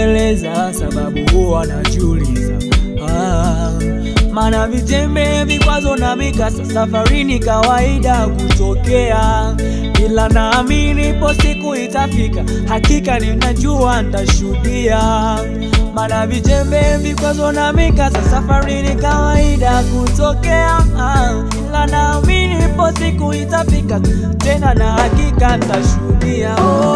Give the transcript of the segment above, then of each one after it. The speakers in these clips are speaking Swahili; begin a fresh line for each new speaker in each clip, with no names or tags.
kujieleza, sababu huwa najiuliza ah, maana vitembe, vikwazo na mikasa safarini kawaida kutokea, ila naamini ipo siku itafika, hakika ninajua nitashuhudia. Maana vitembe, vikwazo na mikasa safarini kawaida kutokea, ah, ila naamini ipo siku itafika, tena na hakika nitashuhudia.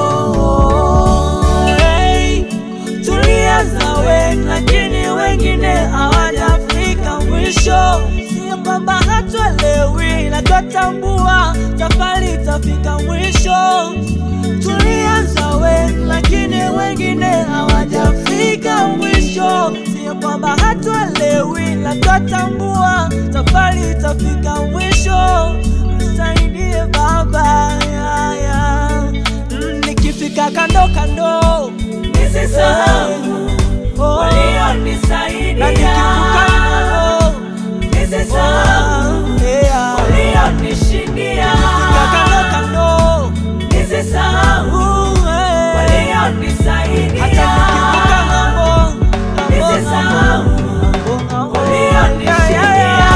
Oh, hey. Tulianza wengi lakini wengine hawajafika mwisho. Sio kwamba hatuelewi na twatambua safari itafika mwisho. Tulianza wengi lakini wengine hawajafika mwisho. Sio kwamba hatuelewi na twatambua safari itafika mwisho. Nisaidie Baba, ya, ya. Mm, nikifika kando kando nisisahau walionisaidia na nikivuka nalo nisisahau walionishindia nikifika kando kando nisisahau walionisaidia hata nikivuka ng'ambo nisisahau walionishindia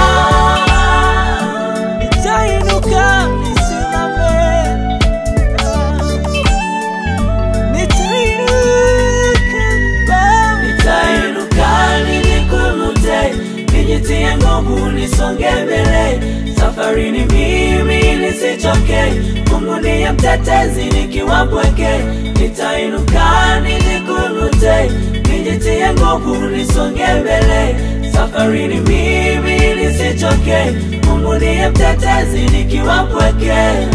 nitainuka nisimame
Nitainuka nijikumute, nijitie nguvu, nisonge mbele. Safarini mimi nisichoke, Mungu ndiye mtetezi nikiwa mpweke. Nitainuka nijikumute, nijitie nguvu, nisonge mbele. Safarini mimi nisichoke, Mungu ndiye mtetezi nikiwa mpweke.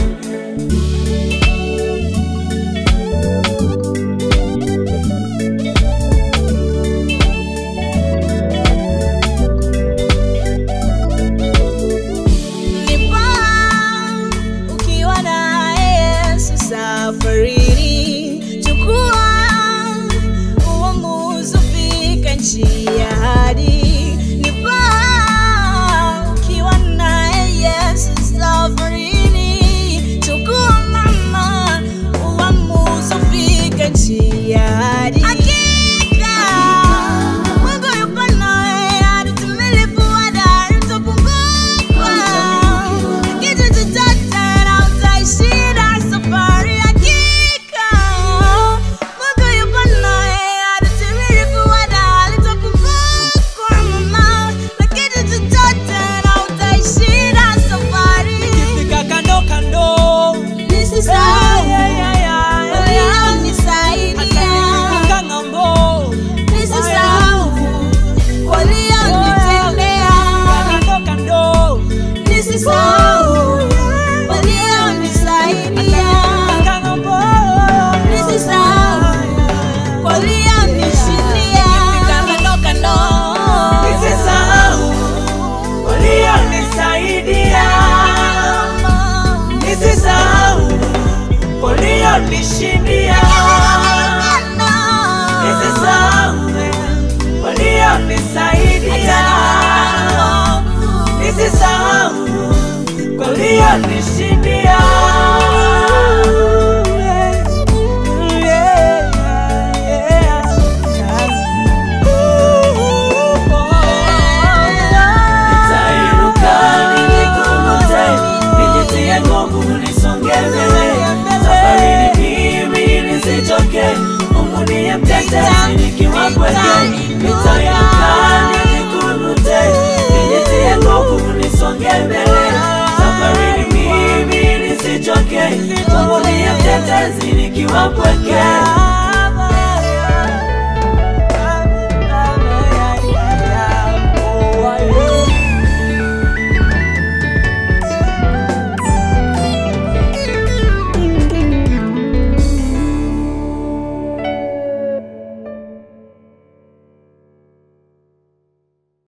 Nipa ukiwa na Yesu safarini, chukua uamuzi, fika nchi ya ahadi. Nipa ukiwa na Yesu safarini, chukua mama uamuzi, fika nchi ya ahadi. Hakika Mungu yupo nawe, hadi utimilifu wa dahari utapunguka. Kitu chochote na utaishinda safari. Hakika Mungu yupo nawe, hadi utimilifu wa dahari utapunguka, mama. Na kitu chochote na utaishinda safari.
nikifika kando kando
Nisisahau
Yeah, yeah, yeah, yeah.
walionisaidia.
nikivuka ng'ambo
Nisisahau walionitendea.
kando kando
Nisisahau walionisaidia.
ng'ambo
Nisisahau walionishindia. Kando kando.
Nisisahau walionisaidia, nisisahau walionishindia, nisisahau walionisaidia, nisisahau walionishindia. Nitainuka nijikumute, nijitie nguvu, nisonge mbele. Safarini mimi nisichoke, Mungu ndiye mtetezi nikiwa mpweke.